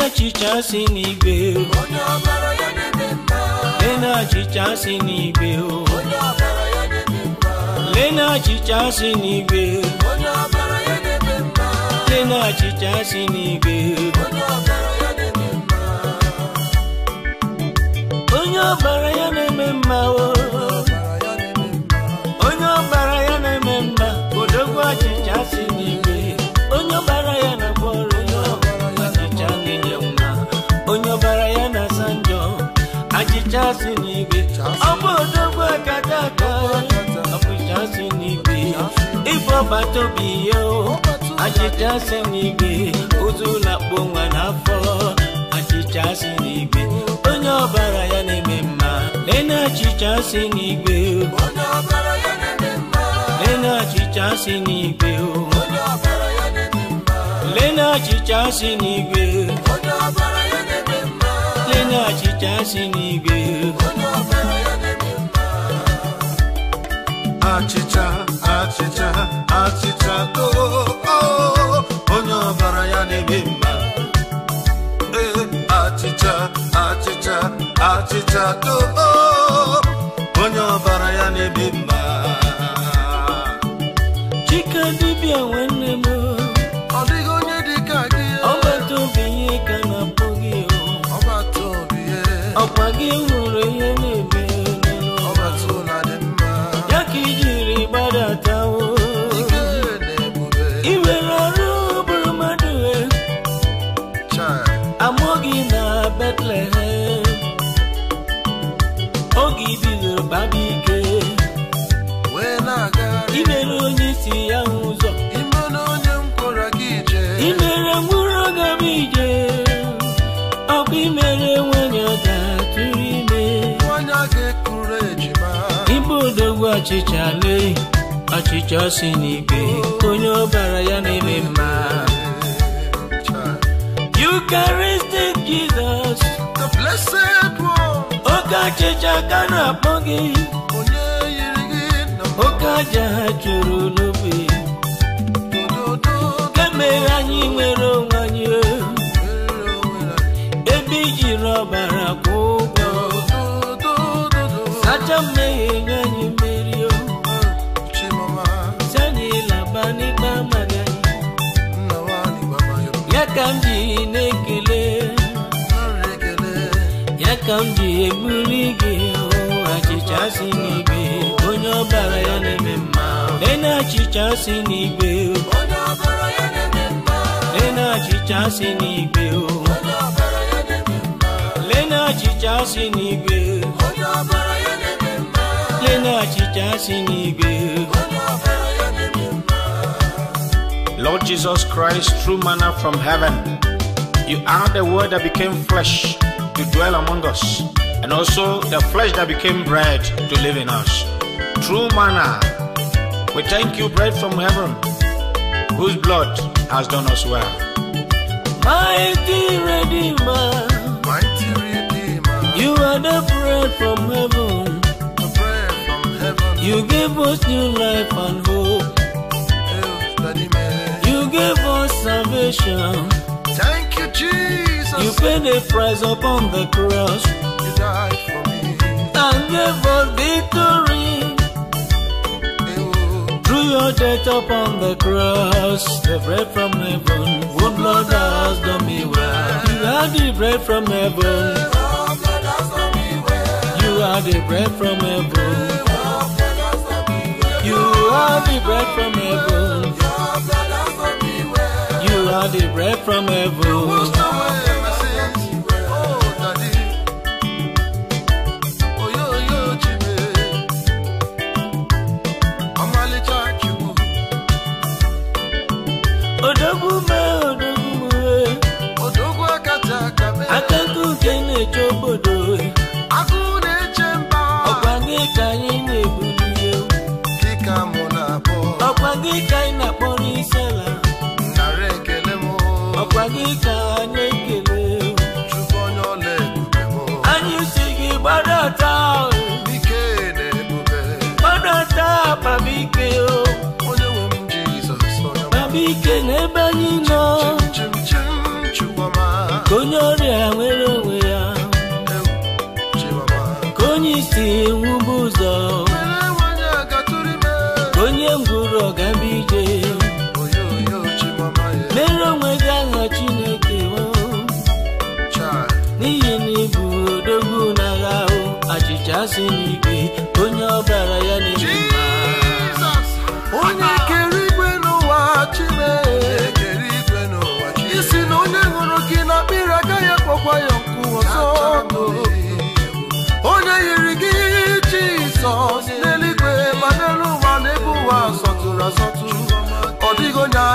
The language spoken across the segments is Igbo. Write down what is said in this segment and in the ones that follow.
achịcha si n'igwe onye ọbara ya na-eme mma lee na achịcha si n'igwe onye ọbara ya na-eme mma lee na achịcha si n'igwe onye ọbara ya na-eme mma lee na achịcha si n'igwe onye ọbara ya na-eme mma onye ọbara ya na-eme mma o ọbara ya na-eme mma onye ọbara ya na-eme mma odogwu achịcha si n'igwe onye ọbara ya na-agba ọrụ ya achịcha na-enye nwa onye ọbara ya na-asa njọ achịcha si n'igwe ọ bụ odogwu akata aka achịcha si n'igwe ife ọbata obi ya o achịcha si n'igwe ụzụ na-akpọ nwa n'afọ achịcha si n'igwe onye ọbara ya na-eme mma lee na achịcha si n'igwe onye ọbara ya na-eme mma lee na achịcha si n'igwe o onye ọbara ya na-eme mma lee na achịcha si n'igwe onye ọbara ya na-eme mma lee na achịcha si n'igwe onye ọbara ya na-eme mma achịcha achịcha achịcha oo oo, onye ọbara ya na-eme mma ee achịcha achịcha achịcha oo onye ọbara ya na-eme mma chike dibịa nwanne m o, ọ dịghị onye dị ka gị ọgbata obi ihe ka na-akpọ gị o ọgbata obi ye ọkwa gị hụrụ ihe na-eme n'ụlọ ọgbata ụla dị mma ya ka ijiri gbadatawo ike na ebube ị nwere ọrụ bụrụ mmadụ e chai amụọ gị na Bethlehem oge ibidoro baba ike wee na-agagharị imere onye isi ya hụ ụzọ ime na onye m kwara gị ije imere mkpụrụ gaba ije ọkụ imere nwanyị ọ ga-atụrụ ime nwanyị a ga-ekuru ejima ibe odogwu ọchịcha lee ọchịcha si n'igwe onye ọbara ya na-eme mma Chai. Eucharistic Jesus The blessed one oke achịcha ka na-akpọ gị onye yiri gị na oke aja ha chụrụ n'obe mbododo kemere anyị nwere onwe anyị o. mere onwe anyị. ebe ijiri ọbara kwụ ụgwọ Dododododo. sacha mmehie nye anyị mmeri o Chimama, si anyị laba n'ikpe amaghị anyị nna nwanyị gbamayọ. ya ka m ji na-ekele Nara ekele. ya ka m ji ebuli gị o achịcha si n'igwe onye ọbara ya na-eme mma lee na achịcha si n'igwe onye ọbara ya na-eme mma lee na achịcha si n'igwe o onye ọbara ya na-eme mma lee na achịcha si n'igwe onye ọbara ya na-eme mma lee na achịcha si n'igwe onye ọbara ya na-eme mma Lord Jesus Christ, true manna from heaven, you are the word that became flesh to dwell among us, and also the flesh that became bread to live in us. True manna, we thank you, bread from heaven, whose blood has done us well. mighty redeemer Mighty Redeemer, you are the bread from heaven the bread from heaven. you gave us new life and hope Hail, Daddy man. you gave us salvation Thank you, Jesus. you paid the price upon the cross You died for me. and gave us victory Hail, through your death upon the cross the bread from heaven whose blood has done me well you are the bread from heaven Oh, God has done me well. you are the bread from heaven Oh, God has done me well. you are the bread from heaven Oh, God has done me well. you are the bread from heaven washed away my sins. Oh, Daddy. Oh, yo, yo, Jimmy. Ọmalịcha Chukwu. odogwu mee odogwu mee Odogwu akata aka mee. akụkọ nke na-eche obodo Agụ na-eche mba. ọkwa gị ka anyị na-ebuli ya Dịka mụ na-abụ. ọkwa gị ka anyị na-akpọrọ isi ala Nara ekele mụ. ọkwa gị ka anyị ekele Chukwu onye ọla ebube mụ. anyị si gị gbadata Ike na ebube. gbadata babike o Onye nwe m Jizọs onye ọma. babike n'ebe anyị nọ Chim chim chim Chukwuma. ka onye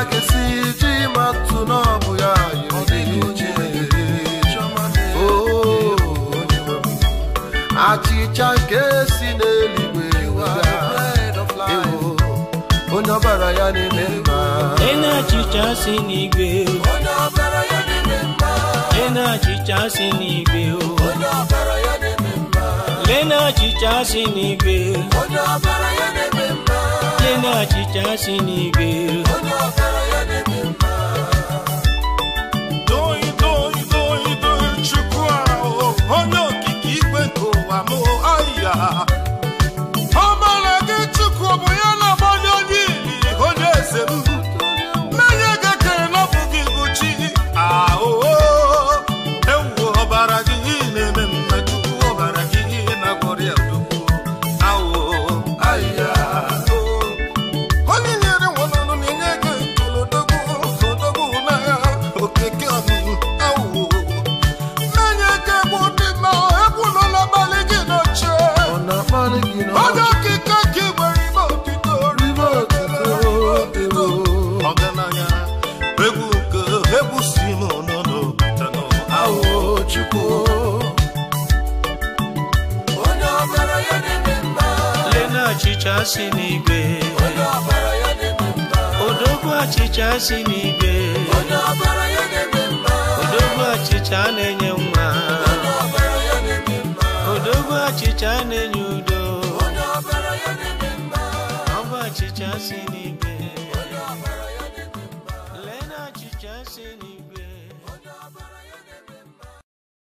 ga-esi ji matụ na ọ bụ ya yiri Oh, achịcha nke si n'eluigwe bịa. Ewo, onye ọbara ya na-eme mma Ena achịcha si n'igwe onye ọbara ya na-eme mma Ena achịcha si n'igwe onye ọbara ya na-eme mma Lena achịcha si n'igwe onye ọbara ya na-eme mma Lena achịcha si n'igwe onye ọbara ya na-eme mma Doi, doi, doi, doi, Chukwu ahụ, onye okike igwe nke ụwa m aya ọ mara gị Chukwu ọ bụ ya na-agbanye onye ili onye eze m mmanya gekere na ọ bụ gị bụ chi ahụ ewu ọbara gị na-eme mma Chukwu ọbara gị na-agwọrọ ya odogwu ahụ aya onye nyere nwanọnụ na-enye gị kolodogwu odogwu n'agha okeke ọnụnụ awụ na-enye gị egwu dị mma egwu nọ n'abalị gị n'oche ọ na-akpali gị na onye okike gị nwere ime otito Ribe otuto, ọgaranya egwu nke egwu si n'ụlọ n'obodo awụ Awo Chukwu onye ọbara ya na-eme mma Lena achịcha si n'igwe onye ọbara ya na-eme mma Odogwu achịcha si n'igwe onye ọbara ya na-eme mma Odogwu achịcha na-enye nwa onye ọbara ya na-eme mma Odogwu achịcha na-enye udo onye ọbara ya na-eme mma Ọ bụ achịcha si n'igwe onye ọbara ya na-eme mma Lena achịcha si n'igwe